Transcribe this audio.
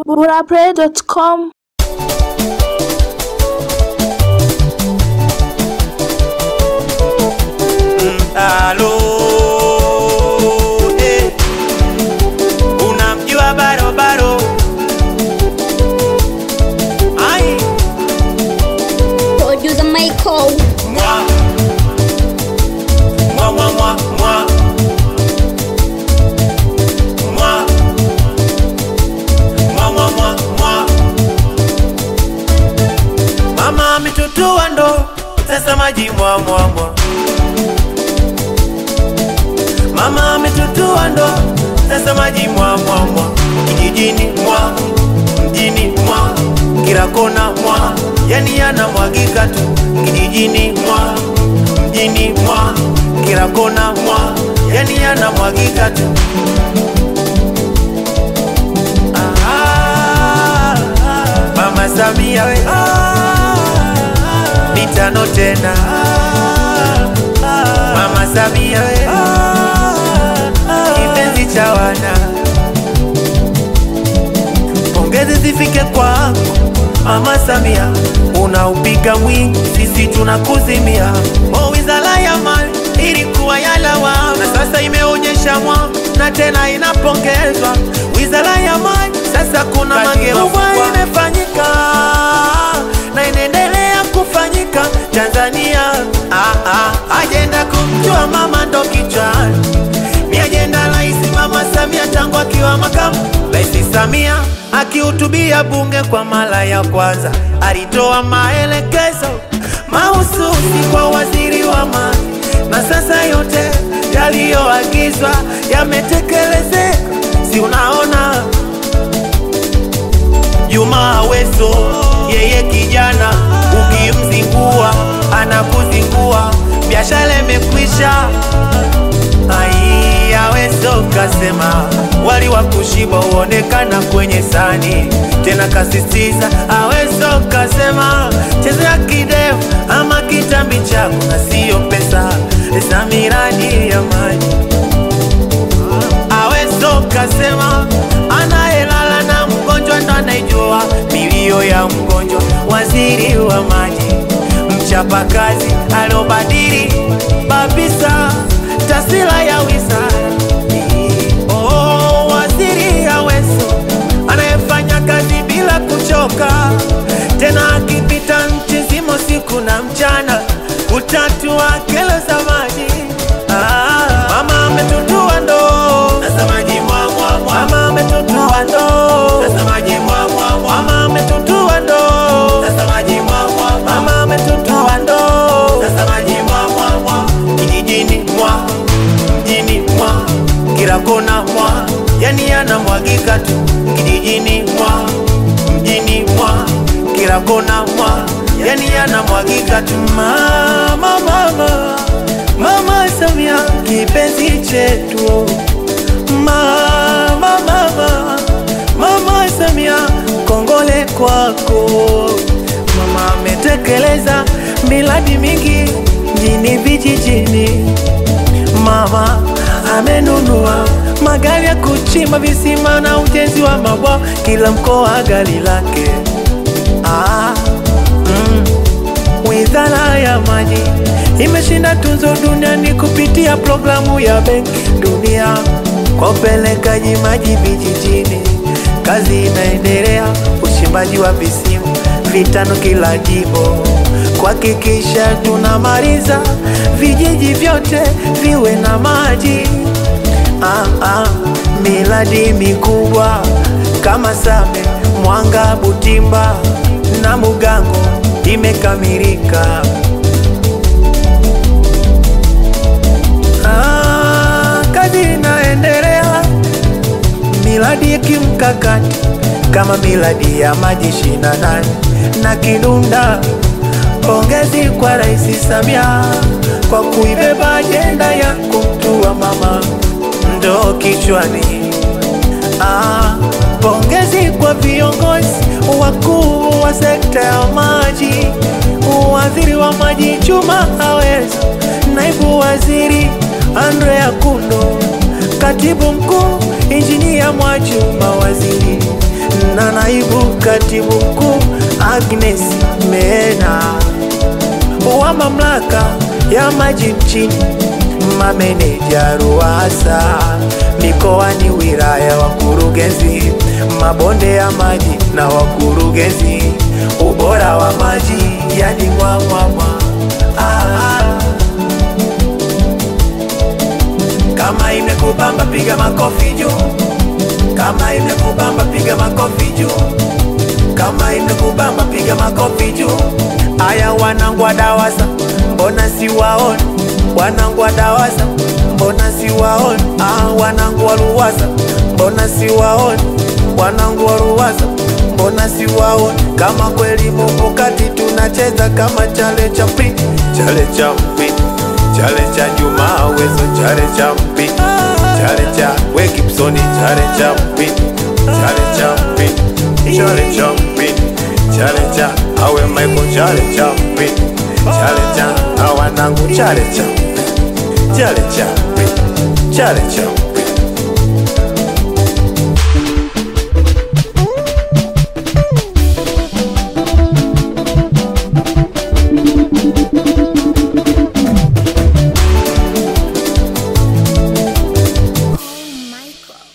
burapray.com Halo, eh. Unamjua barobaro? Ai, Producer Michael. mwa. Mwa, mwa, mwa, mwa. Mwa. Mwa, mwa, mwa, mwa. Mama ametutua ndo sasa maji mwa mwa mwa Mama ametutua ndo sasa maji mwa mwa mwa kijijini mwa mjini mwa kila kona mwa yani yanamwagika tu kijijini mwa mjini mwa kila kona mwa yani yanamwagika tu Ah, Mama Samia we mitano tena Mama Samia we kipenzi cha wana pongezi zifike kwako Mama Samia, unaupiga mwingi, sisi tunakuzimia. O, wizara ya mali ilikuwa ya lawama, na sasa imeonyesha mwanga na tena inapongezwa. Wizara ya mali sasa kuna mageuzi imefanyika na inaendelea kufanyika Tanzania. Ah, ah, ajenda kumjua mama ndo kichwani ni ajenda Rais Mama Samia tangu akiwa makamu. Rais Samia akihutubia bunge kwa mara ya kwanza alitoa maelekezo mahususi kwa waziri wa maji, na sasa yote yaliyoagizwa yametekelezeka. Si unaona Juma Aweso, yeye kijana, ukimzingua anakuzingua, biashara imekwisha. Ai, Aweso kasema wali wa kushiba huonekana kwenye sani, tena kasisitiza. Aweso kasema chezea kidevu ama kitambi chako na siyo pesa za miradi ya maji. Aweso kasema anayelala na mgonjwa ndo anaijua milio ya mgonjwa. Waziri wa maji mchapakazi aliobadili kabisa taswira ya wizara. Oh, waziri Aweso anayefanya kazi bila kuchoka, tena akipita nchi zima usiku na mchana kutatua kero za maji. Ah, mama ametutua ndoo sasa maji mwa mwa mwa. Mama ametutua ndoo sasa maji mwa mwa mwa. Mama ametutua ndoo sasa maji mwa mwa mwa. Mama ametutua ndoo sasa maji mwa mwa mwa. Kijijini mwa mjini mwa kila kona mwa yani yanamwagika tu kijijini mwa mjini mwa kila kona mwa yani yanamwagika tu mama mama mama Samia kipenzi chetu mama mama mama Samia kongole kwako mama ametekeleza miradi mingi mjini vijijini mama amenunua magari ya kuchimba visima na ujenzi wa mabwawa kila mkoa gari lake ah, mm. Wizara ya maji imeshinda tunzo duniani kupitia programu ya Benki Dunia kwa upelekaji maji vijijini. Kazi inaendelea, uchimbaji wa visima vitano kila jimbo, kuhakikisha tunamaliza vijiji vyote viwe na maji. Ah, ah, miradi mikubwa kama Same, Mwanga, Butimba na Mugango imekamilika. Ah, kazi inaendelea, miradi ya kimkakati kama miradi ya maji ishirini na nane na Kidunda. Pongezi kwa Rais Samia kwa kuibeba ajenda ya kumtua mama ndo kichwani. Ah, pongezi kwa viongozi wakuu wa sekta ya maji, waziri wa maji Juma Aweso, naibu waziri Andrea Kundo, katibu mkuu injinia Mwajuma, waziri na naibu katibu mkuu Agnes Mena wa mamlaka ya maji nchini, mameneja RUWASA mikoani, wilaya, wakurugenzi mabonde ya maji na wakurugenzi ubora wa maji yani mwamwamwa ah. Kama imekubamba piga makofi juu, kama imekubamba piga makofi juu, kama imekubamba piga makofi juu. Aya, wanangu wa DAWASA mbona siwaoni? Wanangu wa DAWASA mbona siwaoni? Ah, wanangu wa RUWASA mbona siwaoni? Wanangu wa RUWASA mbona siwaoni? Kama kweli mupo kati tunacheza kama chale cha mpini, chale cha mpini chale cha Juma Weso, chale cha mpini, chale cha we Gibsoni, chale cha mpini, chale cha mpini, chale cha mpini, chale cha awe Michael, chale cha mpini, chale cha awanangu, chale cha chale cha mpini, chale cha